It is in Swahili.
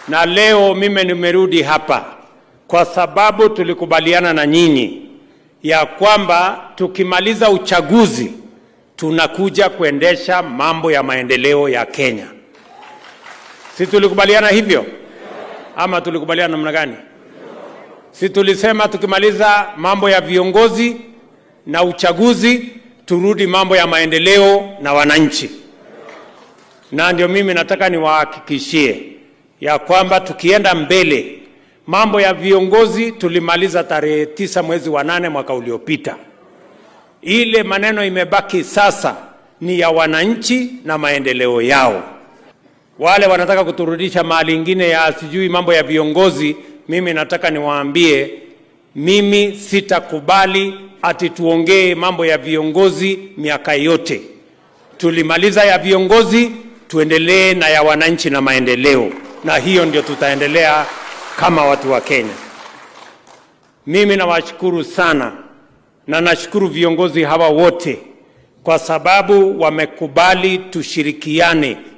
na leo mimi nimerudi hapa kwa sababu tulikubaliana na nyinyi ya kwamba tukimaliza uchaguzi tunakuja kuendesha mambo ya maendeleo ya Kenya. Si tulikubaliana hivyo ama tulikubaliana namna gani? Si tulisema tukimaliza mambo ya viongozi na uchaguzi turudi mambo ya maendeleo na wananchi. Na ndio mimi nataka niwahakikishie ya kwamba tukienda mbele, mambo ya viongozi tulimaliza tarehe tisa mwezi wa nane mwaka uliopita. Ile maneno imebaki sasa ni ya wananchi na maendeleo yao. Wale wanataka kuturudisha mahali ingine ya sijui mambo ya viongozi, mimi nataka niwaambie, mimi sitakubali ati tuongee mambo ya viongozi miaka yote. Tulimaliza ya viongozi, tuendelee na ya wananchi na maendeleo, na hiyo ndio tutaendelea kama watu wa Kenya. Mimi nawashukuru sana na nashukuru viongozi hawa wote kwa sababu wamekubali tushirikiane